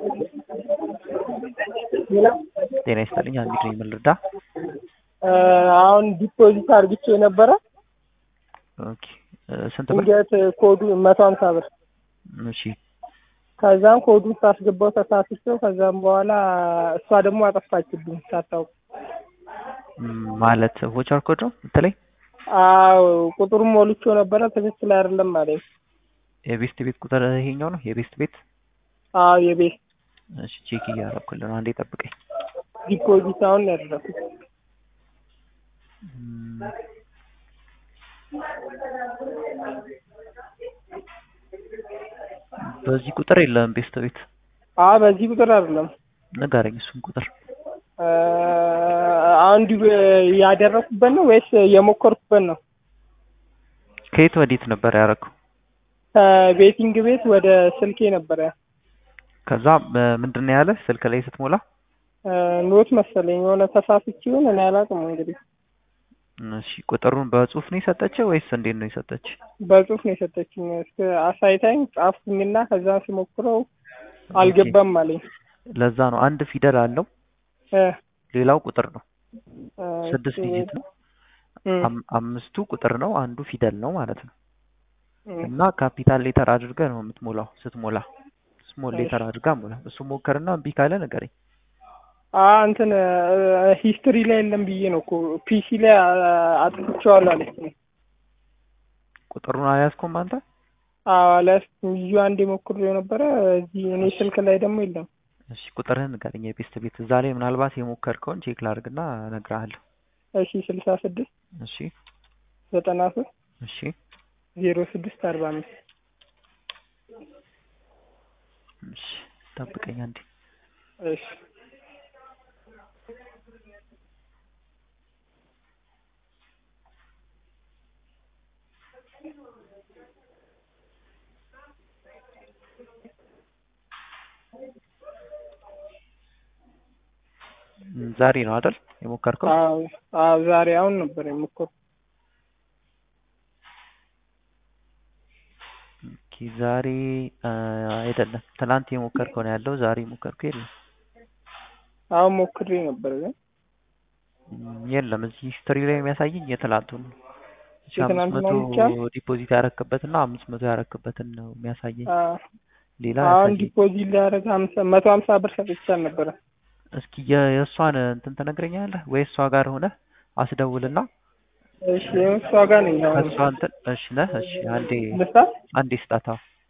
ጤና ይስጥልኝ አንዲት ነኝ ምን ልርዳ? አሁን ዲፖዚት አርግቼ ነበረ። ኦኬ ስንት ብር? ድንገት ኮዱ መቶ ሀምሳ ብር እሺ ከዛም ኮዱን ሳስገባው ተሳስቼው ከዛም በኋላ እሷ ደግሞ አጠፋችብኝ ሳታውቅ። ም፣ ማለት ቮቸር ኮድ ነው የምትለኝ? አዎ ቁጥሩን ሞልቼው ነበረ ትክክል አይደለም አለኝ። የቤስት ቤት ቁጥር ይሄኛው ነው የቤስት ቤት? አዎ የቤት እሺ ቼክ እያደረኩልህ ነው። አንዴ ጠብቀኝ። ዲፖዚት አሁን ያደረኩት ም፣ በዚህ ቁጥር የለም ቤስት ቤት። አዎ በዚህ ቁጥር አይደለም ንገረኝ እሱን ቁጥር። አንዱ ያደረኩበት ነው ወይስ የሞከርኩበት ነው? ከየት ወዴት ነበር ያደረገው? ከቤቲንግ ቤት ወደ ስልኬ ነበረ ከዛ ምንድን ነው ያለ ስልክ ላይ ስትሞላ? ኖት መሰለኝ የሆነ ተሳስቼ ይሁን እኔ አላውቅም። እንግዲህ እሺ ቁጥሩን በጽሁፍ ነው የሰጠችው ወይስ እንዴት ነው የሰጠች? በጽሁፍ ነው የሰጠችኝ። እስከ አሳይታኝ ጻፍኩኝና ከዛ ስሞክረው አልገባም አለኝ። ለዛ ነው አንድ ፊደል አለው እ ሌላው ቁጥር ነው። እ ስድስት ዲጂት ነው። እ አም- አምስቱ ቁጥር ነው፣ አንዱ ፊደል ነው ማለት ነው። እ እና ካፒታል ሌተር አድርገህ ነው የምትሞላው ስትሞላ። ስሞል ሌተር አድርጋ ሞላ። እሱ ሞከርና እምቢ ካለ ንገረኝ። አ እንትን ሂስትሪ ላይ የለም ብዬ ነው እኮ ፒሲ ላይ አ- አጥፍቼዋለሁ አለችኝ። ቁጥሩን አልያዝኩም አንተ? አዎ አልያዝኩም። ይዤ አንዴ ሞክሬው ነበረ። እዚህ እኔ ስልክ ላይ ደግሞ የለም። እሺ ቁጥርህን ንገረኝ። የቤስት ቤት እዛ ላይ ምናልባት የሞከርከውን ቼክ ላድርግና እነግርሃለሁ። እሺ ስልሳ ስድስት እሺ ዘጠና ሶስት እሺ ዜሮ ስድስት አርባ አምስት እሺ ጠብቀኝ አንዴ። እሺ ም፣ ዛሬ ነው አይደል የሞከርከው? አዎ አዎ ዛሬ አሁን ነበር የሞከርኩት። ኦኬ ዛሬ አ፣ አይደለም ትናንት የሞከርከው ነው ያለው። ዛሬ የሞከርከው የለም። አሁን ሞክሬ ነበር ግን ም፣ የለም እዚህ ሂስትሪ ላይ የሚያሳየኝ የትላንቱን ነው። እሺ አምስት የትናንትና መቶ ብቻ? ዲፖዚት ያረክበትና አምስት መቶ ያረክበትን ነው የሚያሳየኝ። አ፣ ሌላ አሁን አያሳየኝ። ዲፖዚት ሊያደርግ ሀምሳ መቶ ሀምሳ ብር ሰጥቻት ነበረ። እስኪ የ- የእሷን እንትን ትነግረኛለህ ወይ? እሷ ጋር ሆነ አስደውልና እሺ እሷ ጋር ነኝ አሁን። ከእሷ እንትን እሺ ነህ እሺ አንዴ ልስጣት? አንዴ ስጣታ።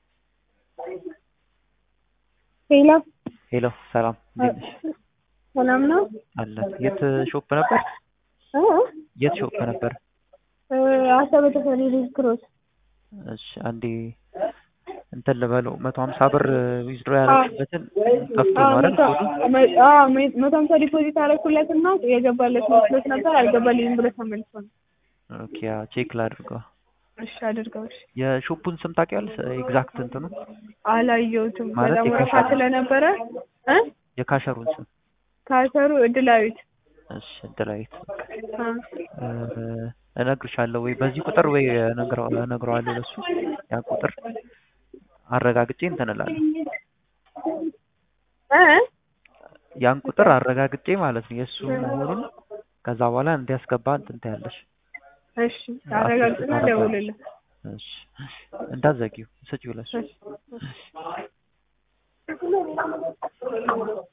ሄሎ ሄሎ ሰላም እንዴት ነሽ? ሰላም ነው? አለን። የት ሾፕ ነበር? የት ሾፕ ነበር? አሰበ ተፈሪ ሬድ ክሮስ። እሺ አንዴ እንትን ልበለው መቶ ሀምሳ ብር ዊዝድሮ ያደረግበትን ጠፍቶ ነው አይደል? ኮዱ? መቶ ሀምሳ ዲፖዚት አደረኩለት እና የገባለት መስሎት ነበር አልገባልኝም ብሎ ተመልሶ ነው። ኦኬ አዎ፣ ቼክ ላድርገው። እሺ አድርገው። እሺ የሾፑን ስም ታውቂያለሽ? ኤግዛክት እንትኑ አላየሁትም። ማለት በጣም ወረፋ የካሸሩ- ስለነበረ እ የካሸሩን ስም ካሰሩ እድላዊት እሺ እድላዊት አ፣ እ፣ እነግርሻለሁ ወይ በዚህ ቁጥር ወይ እነግረው- እነግረዋለሁ ለሱ ያን ቁጥር አረጋግጬ እንትን እላለሁ። እ ያን ቁጥር አረጋግጬ ማለት ነው የእሱ መሆኑን ከዛ በኋላ እንዲያስገባ እንትን ትያለሽ። እሺ አረጋግጥና ደውልልህ። እሺ እንዳትዘጊው ስጪው ለሱ። እሺ